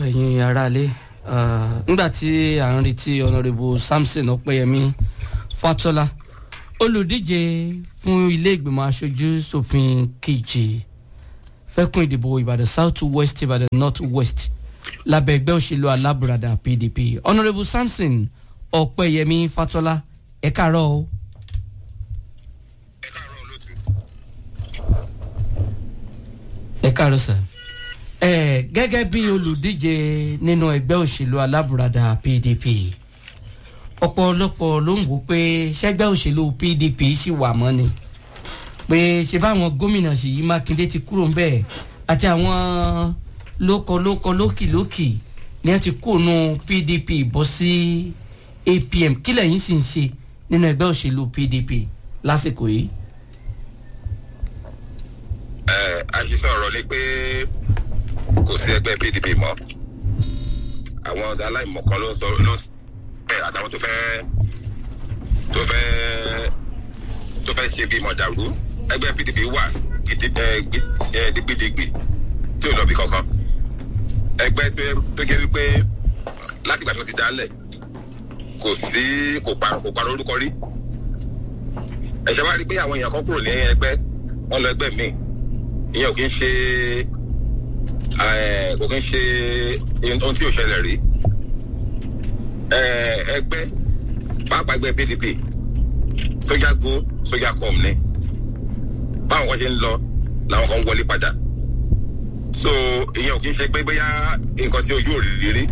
ẹ̀yin aráalé nígbà tí à ń retí ọ̀nàrẹ́bù samson ọ̀pẹ́yẹmí fatola olùdíje fún ilé ìgbìmọ̀ aṣojú ṣòfin kejì fẹ́kùn ìdìbò ìbàdàn south west ìbàdàn north west lábẹ́ ẹgbẹ́ òṣèlú alábùradà pdp ọ̀nàrẹ́bù samson ọ̀pẹ́yẹmí fatola ẹ káàárọ̀ o. ẹ káàárọ̀ sir ẹ gẹ́gẹ́ bí olùdíje nínú ẹgbẹ́ òṣèlú alábùradà pdp ọ̀pọ̀lọpọ̀ ló ń wò pé ṣẹ́gbẹ́ òṣèlú pdp ṣì wà mọ́ ni pé ṣe báwọn gómìnà ṣèyí mákindé ti kúrò ń bẹ̀ àti àwọn lókọlókọ lókìlókì ni wọ́n ti kóònù pdp bọ́ sí apm kí lẹ́yìn sì ń ṣe nínú ẹgbẹ́ òṣèlú pdp lásìkò yìí. ẹ àṣìṣe ọ̀rọ̀ ni pé kò sí ẹgbẹ́ pdp mọ́ àwọn aláìmọ̀kan ló sọ ló bẹ́ẹ̀ àtàwọn tó fẹ́ tó fẹ́ tó fẹ́ ṣe bí mọ̀dàrú ẹgbẹ́ pdp wà gidigbi tí ò lọ bí kankan ẹgbẹ́ tó jẹ́ wípé láti ìgbà tó ti dálẹ̀ kò sí kò parọ́ kò parọ́ orúkọ rí ẹ̀jẹ̀ wá rí pé àwọn èèyàn kan kúrò ní ẹgbẹ́ wọn lọ ẹgbẹ́ míì ìyẹn ò kí ń ṣe kò kí ń ṣe ohun tí ò ṣẹlẹ̀ rí ẹgbẹ́ pàápàá ẹgbẹ́ pdp sójà go sójà com ni báwọn kan ṣe ń lọ làwọn kan ń wọlé padà so ìyẹn ò kí ń ṣe pé bóyá nǹkan tí ojú ò rí rí.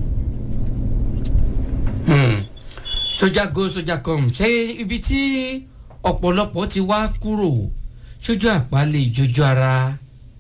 sójà go sójà com ṣé ibi tí ọ̀pọ̀lọpọ̀ ti wá kúrò sójú àpá lè jojú ara.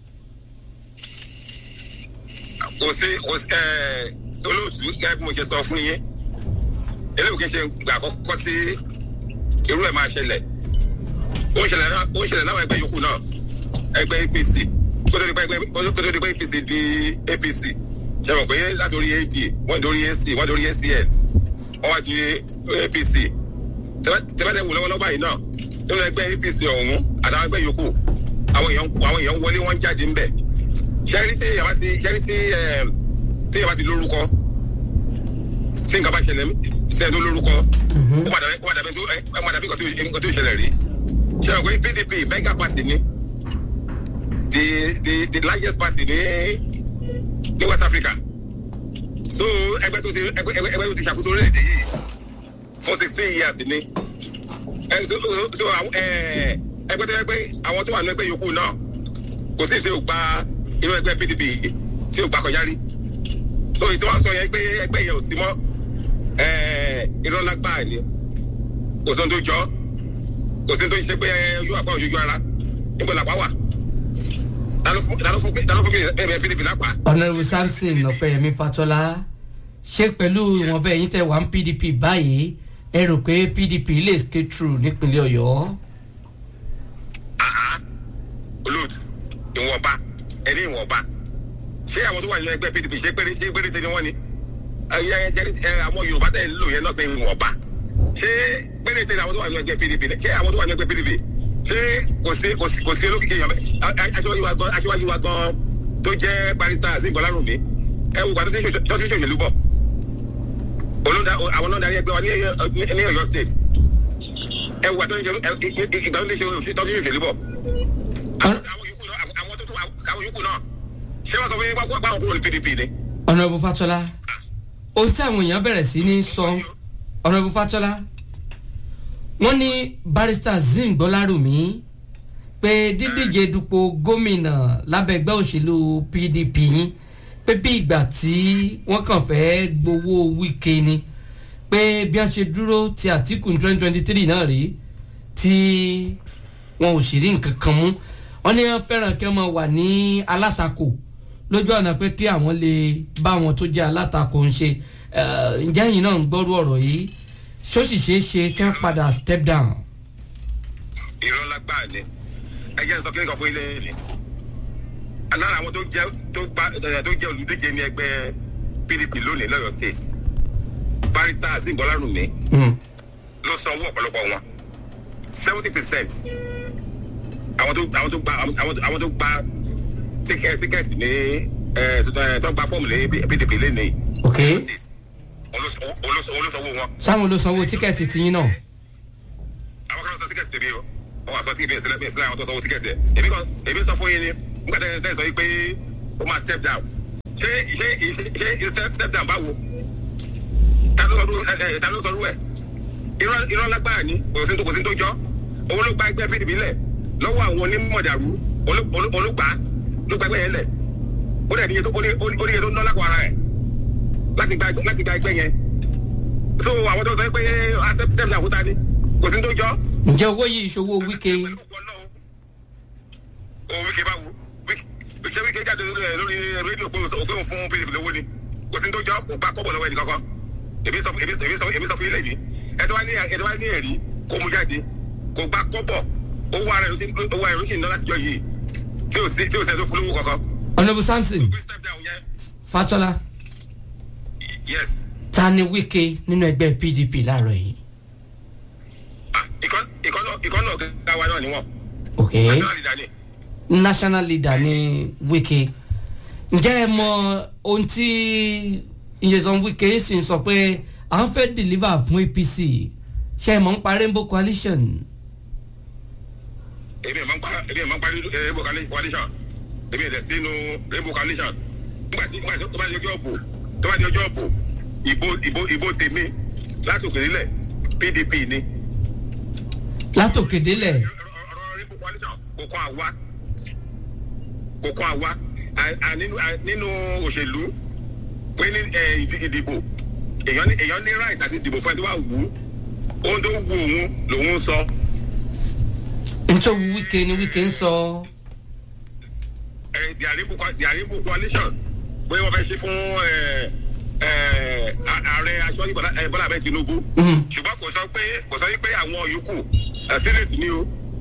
kò sí olóòtú gẹ́gẹ́ bí mo ṣe sọ fún yín eléyìí kì í ṣe ìgbà àkọ́kọ́ tí irú ẹ̀ máa ṣẹlẹ̀ ó ń ṣẹlẹ̀ ó ń ṣẹlẹ̀ láwọn ẹgbẹ́ yòókù náà ẹgbẹ́ apc kó tó di pé kó tó di pé apc di apc ṣe mọ̀ pé láti orí ad wọ́n dorí ac wọ́n dorí acn wọ́n wá di apc tẹ́lẹ̀ wò lọ́wọ́lọ́wọ́ báyìí náà nínú ẹgbẹ́ apc ọ̀hún àtàwọn ẹgbẹ́ yòókù àwọn èèyàn àwọn èèyàn wọlé wọn jáde ńbẹ ṣẹ́rí tí yàrá ti ṣẹ́rí tí tí yàrá ti lórúkọ tí nǹkan bá ṣẹlẹ̀ sẹ́yìn tó lórúkọ ó padà ó padà bí ó padà bí nǹkan tó ṣẹlẹ̀ rí ṣé o pé pdp mega party ni the the the largest party ní ní west africa so ẹgbẹ́ tó ti ẹgbẹ́ ẹgbẹ́ tó ti ṣàkóso orílẹ̀-èdè yìí for sixteen years ni ẹgbẹ́ tó yẹ pé àwọn tó wà ní ẹgbẹ́ yòókù náà kò sí ìṣe ògbà inú ẹgbẹ́ pdp tí ògbà kọjá rí so ìtí wọn sọ yẹn pé ẹgbẹ́ yẹn ò sí mọ́ irọ́ lágbáà ni kò sí ohun tó jọ kò sí ohun tó ń ṣe pé ojú àpá òṣojú ara níbo làpá wà ta ló fún pdp lápá. ọ̀nàrẹ́bù samson ọ̀pẹ̀yẹmí fatọ́lá ṣé pẹ̀lú ìwọ̀nba ẹ̀yìn tẹ̀ wá ń pdp báyìí ẹ rò pé pdp lè skate through nípínlẹ̀ ọ̀yọ́. olóòtú ìwọ̀nba ẹni ìwọ̀nba ṣé àwọn tó wà nínú ẹgbẹ́ pdp ṣé péré ṣé péréte ni wọ́n ni àwọn yorùbá tẹ̀ lò yẹn náà pé ìwọ̀nba ṣé péréte ni àwọn tó wà nínú ẹgbẹ́ pdp ṣé àwọn tó wà nínú ẹgbẹ́ pdp ṣé kò sí kò sí kò sí olókìkí yẹn aṣíwájú wa gan aṣíwájú wa gan tó jẹ́ barista azeem bọ́lárùnmí ẹ wò gbàdúrà tó ti ṣòṣèlú bọ̀ àwọn náà darí ẹgbẹ́ wa ní ọ̀yọ́ state ẹ wò gbàdúrà ìgbà tó ti ṣòṣèlú bọ̀ àwọn yòókù náà ṣé wọ́n sọ fún yín báwọn kúrò ní pdp ni. ọ̀nàbù fatọ́lá ohun tí àwọn èèyàn bẹ̀rẹ̀ sí ní sọ ọ̀nàbù fatọ́lá wọ́n ní barista zim gbọ́lárùmí pé dídíje dupò gómìnà lábẹ́gbẹ́ òṣèlú pdp yín pé bí ìgbà tí wọ́n kàn fẹ́ gbowó wíkẹ́ ni pé bí wọ́n ṣe dúró ti àtìkù twenty twenty three náà rí tí wọn ò sì rí nǹkan kan mú wọ́n ní wọ́n fẹ́ràn kí wọ́n wà ní alátakò lójú ọ̀nà pé kí àwọn lè bá wọn tó jẹ́ alátakò ń ṣe ǹjẹ́ ẹ̀yin náà ń gbọ́rú ọ̀rọ̀ yìí ṣó sì ṣeé ṣe kí wọ́n padà step down. irọ́ lágbáà ni ẹ jẹ́ sọ kíni kan fún ilé ni lára àwọn tó jẹ́ tó gba tó jẹ́ olùdíje ní ẹgbẹ́ pdp lónìí lọ́yọ̀ state barista azeem bọ́lárùmí ló sanwó ọ̀pọ̀lọpọ̀ wọn seventy percent àwọn tó àwọn tó gba àwọn tó gba tíkẹ́ẹ̀tì ní ẹ tuntun tó gba fọ́ọ̀mù lé pdp lẹ́nìí. ok olóṣòwò wọn. sáwọn ló sanwó tíkẹ́ẹ̀tì tiyín náà àwọn kan sọ tíkẹ́ẹ̀tì tèmi o wọ́n wá sọ tíkẹ́ẹ̀tì sílẹ̀ bẹ́ẹ̀ sílẹ̀ àwọn tó sanwó tíkẹ́ẹ̀tì ẹ̀ èmi kan èmi sọ fún yín ni nígbà tẹ́ tẹ́ sọ yìí pé ó máa step down ṣé ṣé ṣé ṣé step down báwo ta ló sọdún ẹ ẹ ta ló sọdún ẹ irọ́ irọ́ lágbára ni kò sí tó kò sí tó jọ́ òun ló gba ẹgbẹ́ pdp lẹ̀ lọ́wọ́ àwọn onímọ̀dàrú olùgbà ló gba ẹgbẹ́ yẹn lẹ̀ ó dẹ̀ níye tó ó níye tó ná lápò ara ẹ̀ láti gba láti gba ẹgbẹ́ yẹn so àwọn tó sọ pé step down kó ta ni kò sí tó jọ́ ǹjẹ́ owó yìí ìṣòwò wíkẹ́ òun wíkẹ́ báwo wíkẹ́ wíkẹ́ jáde lórí rédíò pé òun fún pdp lówó ni kò sí tó jọ kò gbá kọ́bọ̀ lọ́wọ́ ẹnì kankan èmi sọ èmi sọ èmi sọ fún ilé yìí ẹtọ́ wá ní ẹtọ́ wá ní ẹ̀rí kó mu jáde kò gbá kọ́bọ̀ owó ara ẹ̀ owó ara ẹ̀ ló sì ń ná látijọ́ yìí tí ò sí tí ò sẹ́ tó fún lówó kankan. ọ̀nàbù samson fatola yes ta ni wíkẹ́ nínú ẹgbẹ́ pdp láàárọ̀ yìí. ìkọ́nà ọ̀gá wa náà ni wọ́n. ok national leader ni. national leader ni wíkẹ́ ǹjẹ́ ẹ mọ ohun tí ìyẹ̀sán wíkẹ́ sì ń sọ pé àwọn fẹ́ deliver fún apc ṣe é mọ̀ ń pa rainbow coalition. èmi ẹ̀ máa ń pa èmi ẹ̀ máa ń pa rainbow coalition èmi ẹ̀ dẹ̀ sínú rainbow coalition nígbà tí nígbà tí tó bá di ọjọ́ òbò tó bá di ọjọ́ òbò ìbò ìbò ìbò tèmi láti òkè nílẹ̀ pdp ni. látòkè délẹ̀ ọ̀rọ̀ rainbow coalition kò kọ́ àwa kò kọ́ àwa nínú òṣèlú pé ní ìdìbò èèyàn ní èèyàn ní right àti ìdìbò fún ẹni tó bá wù ú ohun tó wù òun lòun sọ. nítorí wíkẹ́ ni wíkẹ́ ń sọ. the rainbow coalition pé wọ́n fẹ́ ṣe fún ààrẹ aṣọ́jú bọ́lá abẹ́ tinubu ṣùgbọ́n kò sọ pé kò sọ pé àwọn yòókù senate ni o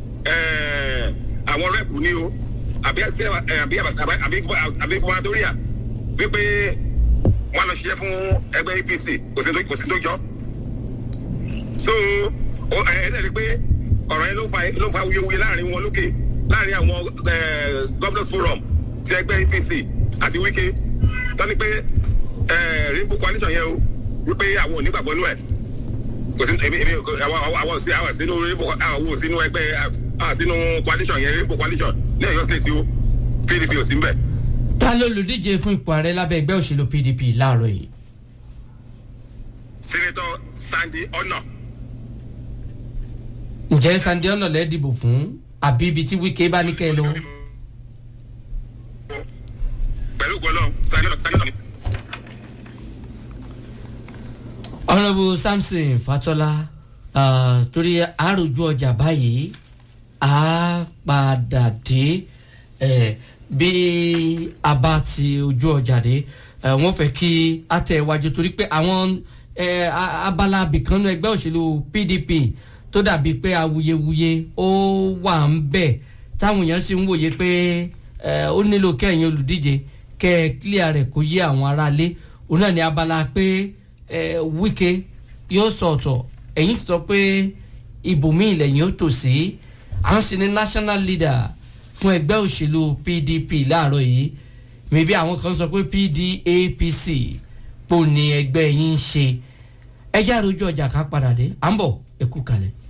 àwọn rep ni o àbí àbí àbí gubernatoria wípé wọn lọ ṣiṣẹ́ fún ẹgbẹ́ apc kò sí tó jọ so ẹ ẹ lẹ́rìí pé ọ̀rọ̀ yẹn ló fa ló fa wuyewuye láàrin wọn lókè láàrin àwọn governors forum ti ẹgbẹ́ apc àti wike tọ́ni pé rainbow coalition yẹn o wípé àwọn onígbàgbọ́ nú ẹ̀ kò sí èmi èmi àwọn àwọn sí àwọn sínú rainbow àwọn sínú ẹgbẹ́ àwọn sínú coalition yẹn rainbow coalition ní ọ̀yọ́ state o pdp ò sí ń bẹ̀. ta ló lòdíje fún ipò ààrẹ lábẹ́ ẹgbẹ́ òṣèlú pdp láàárọ̀ yìí. senator sandy ọ̀nà. ǹjẹ́ sandy ọ̀nà lẹ́ dìbò fún àbí ibi tí wike bá ní kẹ́ ẹ lọ. pẹ̀lú gbọ́dọ̀ sandy ọ̀nà sandy ọ̀nà ni. honourable samson fatola uh, torí àròjù ọjà báyìí a padà dé eh, bí a bá ti ojú ọjà dé eh, wọ́n fẹ́ kí a tẹ̀ wájú torí pé àwọn eh, abala abìkanu ẹgbẹ́ òṣèlú pdp tó dàbí pé awuyewuye ó wà ń bẹ̀ táwọn èèyàn sì ń wòye pé ó nílò kẹ́yìn olùdíje kẹ́ ẹ clear rẹ̀ kó yé àwọn aráalé òun náà ní abala pé eh, wike yóò sọ̀tọ̀ ẹ̀yìn sọ pé ibòmíì lẹ́yìn ó tò sí à ń sin ní national leader fún ẹgbẹ́ òṣèlú pdp láàárọ̀ yìí mẹ̀bí àwọn kan sọ pé pdapc pò ní ẹgbẹ́ yín ń ṣe ẹjẹ́ àròjù ọjà ká padà dé à ń bọ̀ ẹ̀kú kalẹ̀.